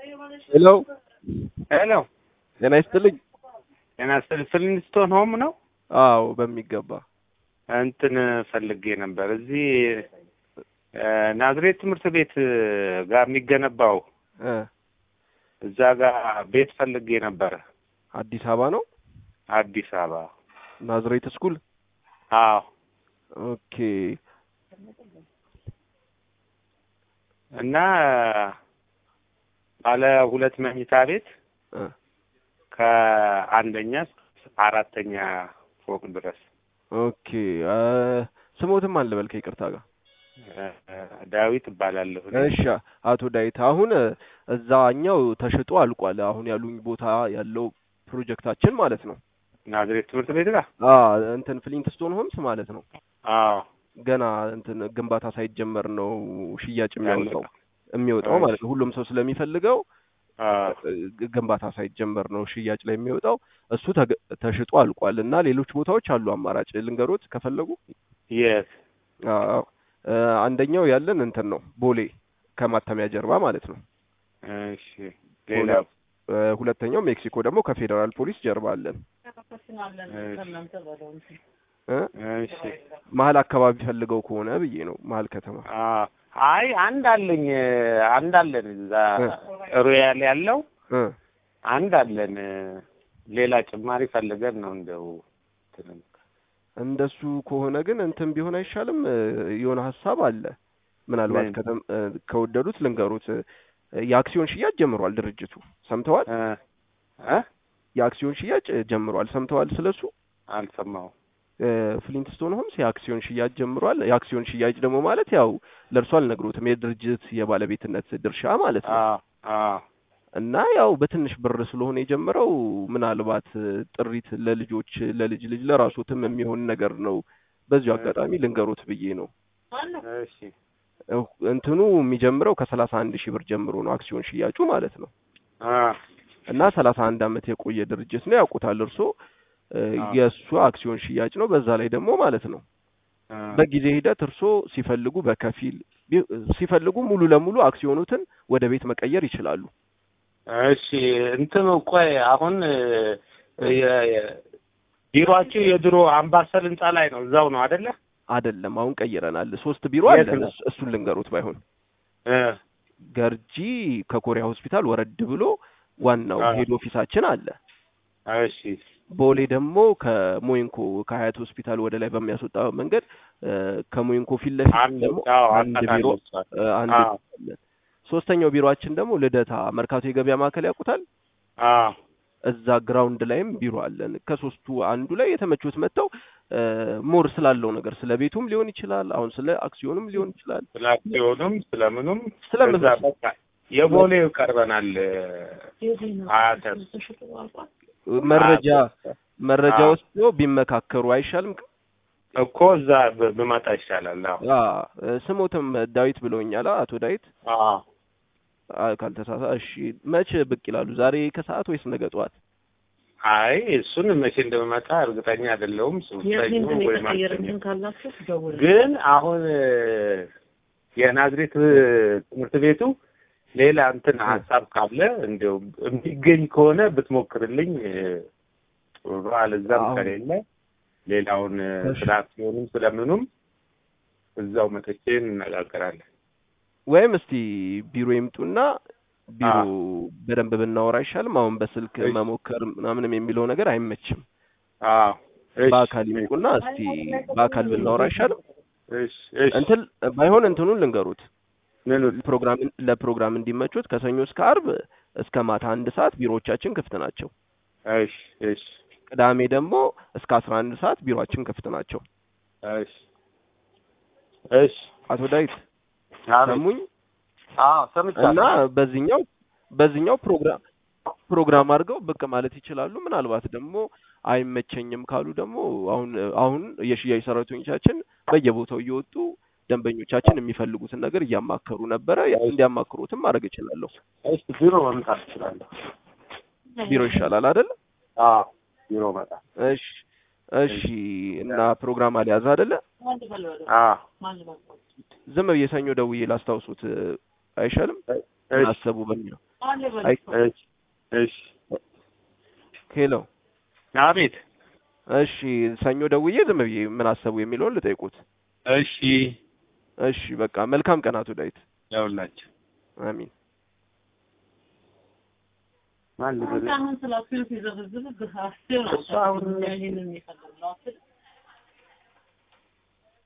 ሄሎ ሄሎ ጤና ይስጥልኝ። ጤና ይስጥልኝ። ፍሊንስቶን ሆም ነው? አዎ በሚገባ እንትን ፈልጌ ነበር እዚህ ናዝሬት ትምህርት ቤት ጋር የሚገነባው እ እዛ ጋር ቤት ፈልጌ ነበረ። አዲስ አበባ ነው አዲስ አበባ። ናዝሬት ስኩል። አዎ ኦኬ እና ባለ ሁለት መኝታ ቤት እ ከአንደኛ እስከ አራተኛ ፎቅ ድረስ ኦኬ እ ስሞትም አለ በል ከይቅርታ ጋር ዳዊት እባላለሁ። እኔ። እሺ አቶ ዳዊት አሁን እዛኛው ተሽጦ አልቋል። አሁን ያሉኝ ቦታ ያለው ፕሮጀክታችን ማለት ነው። ናዝሬት ትምህርት ቤት ጋር አ እንትን ፍሊንትስቶን ሆምስ ማለት ነው። አዎ ገና እንትን ግንባታ ሳይጀመር ነው ሽያጭ የሚያወጣው ያለቀ። የሚወጣው እሺ። ማለት ነው። ሁሉም ሰው ስለሚፈልገው አዎ ግ- ግንባታ ሳይጀመር ነው ሽያጭ ላይ የሚወጣው። እሱ ተገ- ተሽጦ አልቋል እና ሌሎች ቦታዎች አሉ አማራጭ ልንገሮት ከፈለጉ። የት አዎ እ አንደኛው ያለን እንትን ነው ቦሌ ከማተሚያ ጀርባ ማለት ነው። እሺ ሌላው እ ሁለተኛው ሜክሲኮ ደግሞ ከፌዴራል ፖሊስ ጀርባ አለን። እ እሺ መሀል አካባቢ ፈልገው ከሆነ ብዬ ነው መሀል ከተማ። አዎ አይ አንድ አለኝ አንድ አለን እዛ እ ሮያል ያለው እ አንድ አለን ሌላ ጭማሪ ፈልገን ነው እንደው እንትን እንደሱ ከሆነ ግን እንትን ቢሆን አይሻልም? እ የሆነ ሀሳብ አለ። ምናልባት ምን? ከተም እ ከወደዱት ልንገሩት። እ የአክሲዮን ሽያጭ ጀምሯል ድርጅቱ። ሰምተዋል? እ እ የአክሲዮን ሽያጭ ጀምሯል። ሰምተዋል ስለሱ? አልሰማሁም። እ ፍሊንትስቶን ሆምስ የአክሲዮን ሽያጭ ጀምሯል። የአክሲዮን ሽያጭ ደግሞ ማለት ያው ለእርሱ አልነግሮትም የድርጅት የባለቤትነት ድርሻ ማለት ነው። አዎ አዎ እና ያው በትንሽ ብር ስለሆነ የጀመረው ምናልባት እ ጥሪት ለልጆች ለልጅ ልጅ ለራሱትም የሚሆን ነገር ነው። በዚሁ አጋጣሚ ልንገሩት ብዬ ነው። እሺ እ እንትኑ የሚጀምረው ከሰላሳ አንድ ሺህ ብር ጀምሮ ነው አክሲዮን ሽያጩ ማለት ነው። አ እና ሰላሳ አንድ አመት የቆየ ድርጅት ነው ያውቁታል እርሶ። እ አዎ። የእሱ አክሲዮን ሽያጭ ነው። በዛ ላይ ደግሞ ማለት ነው አ በጊዜ ሂደት እርሶ ሲፈልጉ በከፊል ቢ- ሲፈልጉ ሙሉ ለሙሉ አክሲዮኑትን ወደ ቤት መቀየር ይችላሉ። እሺ እንትኑ ቆይ አሁን እ የ- የ- ቢሮአችሁ የድሮ አምባሰል ህንጻ ላይ ነው እዛው ነው አይደለ? አይደለም አሁን ቀይረናል። ሶስት ቢሮ የት አለን። ነው? እሱ- እሱን ልንገሩት ባይሆን እ ገርጂ ከኮሪያ ሆስፒታል ወረድ ብሎ ዋናው አዎ። ሄድ ኦፊሳችን አለ። እሺ ቦሌ ደግሞ ከሞይንኮ ከሀያት ሆስፒታል ወደ ላይ በሚያስወጣ መንገድ እ ከሞይንኮ ፊት ለፊት አንድ ደግሞ አዎ አንድ ቢሮ አውቃታለሁ እሷን። እ አንድ አዎ ቢሮ አለን። ሶስተኛው ቢሮአችን ደግሞ ልደታ መርካቶ የገበያ ማዕከል ያውቁታል። አዎ እዛ ግራውንድ ላይም ቢሮ አለን። ከሶስቱ አንዱ ላይ የተመቹት መጥተው እ ሞር ስላለው ነገር ስለ ቤቱም ሊሆን ይችላል፣ አሁን ስለ አክሲዮንም ሊሆን ይችላል። ስለ አክሲዮኑም ስለምኑም ስለምን እዛ በቃ የቦሌው ቀርበናል አያተር መረጃ መረጃ አዎ። ወስዶ ቢመካከሩ አይሻልም? እኮ እዛ ብ- ብመጣ ይሻላል። አዎ አ ስሞትም ዳዊት ብለውኛል። አቶ ዳዊት አዎ አ ካልተሳሳ። እሺ መቼ ብቅ ይላሉ? ዛሬ ከሰዓት ወይስ ነገ ጠዋት? አይ እሱን መቼ እንደምመጣ እርግጠኛ አይደለሁም። ሰኞ የእንትን ወይ የተቀየረ ማክሰኞ እንትን ካላችሁ ደውል። ግን አሁን እ የናዝሬት እ ትምህርት ቤቱ ሌላ እንትን ሀሳብ ካለ እንዲያው የሚገኝ ከሆነ ብትሞክርልኝ እ ጥሩ ነው። አለዛም አዎ። ከሌለ ሌላውን እ እሺ። ስለ አክሲዮኑም ስለምኑም እዛው መጥቼ እንነጋገራለን። ወይም እስቲ ቢሮ ይምጡና ቢሮ አዎ። በደንብ ብናወራ አይሻልም? አሁን በስልክ እሺ። መሞከር ምናምንም የሚለው ነገር አይመችም። አዎ እሺ በአካል ይምጡና እስቲ በአካል ብናወራ አይሻልም? እሺ እሺ እንትን ባይሆን እንትኑን ልንገሩት ምኑ ፕሮግራም ለፕሮግራም እንዲመቹት ከሰኞ እስከ አርብ እስከ ማታ አንድ ሰዓት ቢሮዎቻችን ክፍት ናቸው። እሺ እሺ ቅዳሜ ደግሞ እስከ አስራ አንድ ሰዓት ቢሮአችን ክፍት ናቸው። እሺ እሺ አቶ ዳዊት አቤት። ሰሙኝ አዎ ሰምቻለሁ። እና በዚህኛው በዚህኛው ፕሮግራም ፕሮግራም አድርገው ብቅ ማለት ይችላሉ። ምናልባት ደግሞ አይመቸኝም ካሉ ደግሞ አሁን አሁን የሽያጭ ሰራተኞቻችን በየቦታው እየወጡ ደንበኞቻችን የሚፈልጉትን ነገር እያማከሩ ነበረ። ያው እንዲያማክሩትም ማድረግ እችላለሁ። እሺ ቢሮ መምጣት እችላለሁ። ቢሮ ይሻላል አይደል? አዎ ቢሮ መጣ። እሺ እሺ። እና ፕሮግራም አልያዘ አይደለ? አዎ ዝም ብዬ ሰኞ ደውዬ ላስታውሱት አይሻልም? እሺ አሰቡ በሚለው አይ እሺ እሺ ሄሎ አቤት እሺ ሰኞ ደውዬ ዝም ብዬ ምን አሰቡ የሚለውን ልጠይቁት። እሺ እሺ በቃ መልካም ቀናቱ ዳዊት። ያውላችሁ አሚን። ማን ልበል? አሁን ስላችሁ ሲዘበዝብ አስቴር እሱ አሁን ይሄንን የሚፈልግ ነው